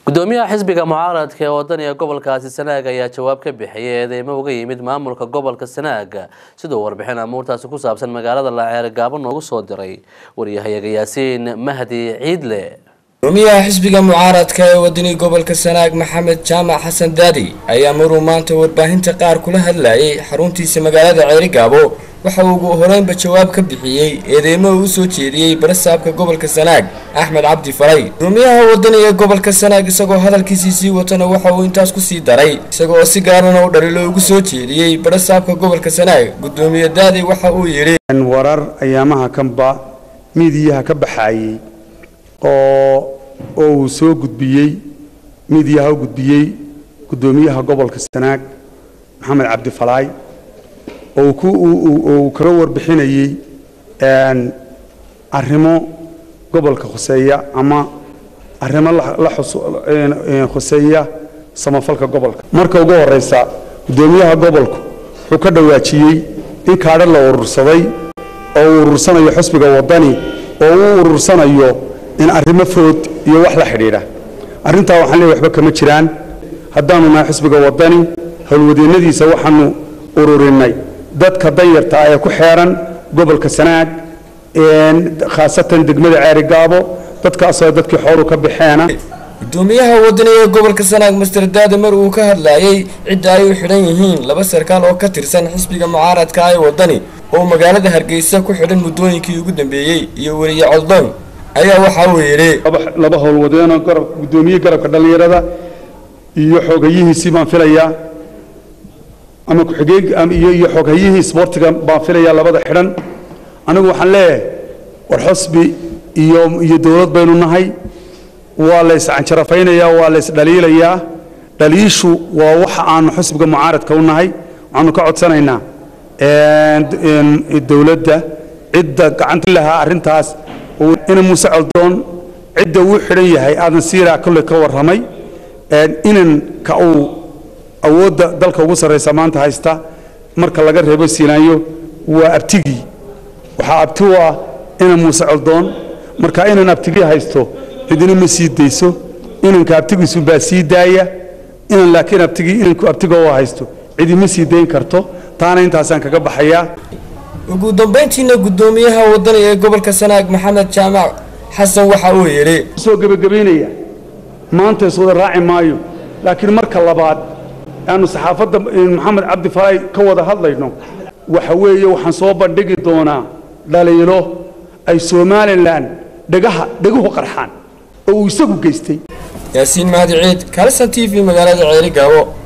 gudoomiyaha xisbiga mucaaradka ee wadaniga gobolkaasi sanaag ayaa jawaab ka bixiyay eedeymo uga yimid maamulka gobolka sanaag siduu warbixin amuurtaasi ku saabsan magaalada laceere gaabo noogu soo diray waryahayaga yaasiin mahdi ciidle gudoomiyaha xisbiga mucaaradka ee wadani gobolka sanaag maxamed jaamac xasan daadi ayaa maruu maanta warbaahinta qaar kula hadlayay xaruntiisa magaalada ceerigaabo waxa uu ugu horeynba jawaab ka bixiyey eedeymo uu usoo jeediyey barasaabka gobolka sanaag axmed cabdi faray gudoomiyaha wadani ee gobolka sanaag isagoo hadalkiisii sii watana waxa uu intaas kusii daray isagoo si gaarana u dhalilo ugu soo jeediyey barasaabka gobolka sanaag gudoomiye daadi waxa uu yidhi warar ayaamaha kanba miidiyaha ka baxaayey oo oo uu soo gudbiyey miidiyaha u gudbiyey gudoomiyaha gobolka sanaag maxamed cabdi falaay oo uu kaga warbixinayey arrimo gobolka khuseeya ama arrimo la khuseeya samafalka gobolka marka ugu horeysa gudoomiyaha gobolku wuxuu ka dhawaajiyey in kaadho la urursaday oo uu urursanayo xusbiga wadani oo uu urursanayo in arrimo food iyo wax la xidhiidha arrintaa waxaan leeyahay waxba kama jiraan haddaanu nahay xusbiga wadani howlwadeennadiisa waxaanu ururinay dadka danyarta ee ku xeeran gobolka sanaag khaasatan degmada ceerigaabo dadkaasoo dadkii xooru ka baxeena gudoomiyaha wadani ee gobolka sanaag master daade mar uu ka hadlayay cidda ay u xidhan yihiin laba sarkaal oo ka tirsan xisbiga mucaaradka ee wadani oo magaalada hargeysa ku xidhan muddooyinkii ugu dambeeyey iyo weliye coldoon ayaa waxa uu yidhi laba howlwadeenoo garab gudoomiye garabka dhallinyarada iyo xoogayihiisii baan filayaa ama ku-xigeen iyo iyo xoogayihii isboortiga baan filayaa labada xidhan anigu waxaan leeyahay war xusbi iyo iyo dowlad baynu nahay waa la iscanjarafaynayaa waa la isdhaliilayaa dhaliishu waa waxa aanu xusbiga mucaaradka u nahay waxaanu ka codsanaynaa dowladda cidda gacanta lahaa arrintaas ina muuse coldoon cidda uu xidhan yahay aadan siiraa kolley ka warramay inan ka uu awoodda dalka ugu sarraysa maanta haysta marka laga reebo siinaanyo waa abtigii waxaa abti u ah inan muuse coldoon marka inan abtigii haysto cidina ma sii dayso inanka abtigiisu baa sii daaya inan laakiin abtigii inanku abtiga oo haysto cidi ma sii dayn karto taana intaasaan kaga baxayaa ugu dambayntiina gudoomiyaha wadani ee gobolka sanaag maxamed jaamac xasan waxa uu yidhi soo gebagabaynaya maanta iswada raaci maayo laakiin marka labaad aanu saxaafadda maxamed cabdi falaay ka wada hadlayno waxa weeye waxaan soo bandhigi doonaa dhaliilo ay somalilan dhagaha dhaguhu qarxaan oo uu isagu geystay yaasiin mahdi ciid kalisan t v magaalada ceeri gaabo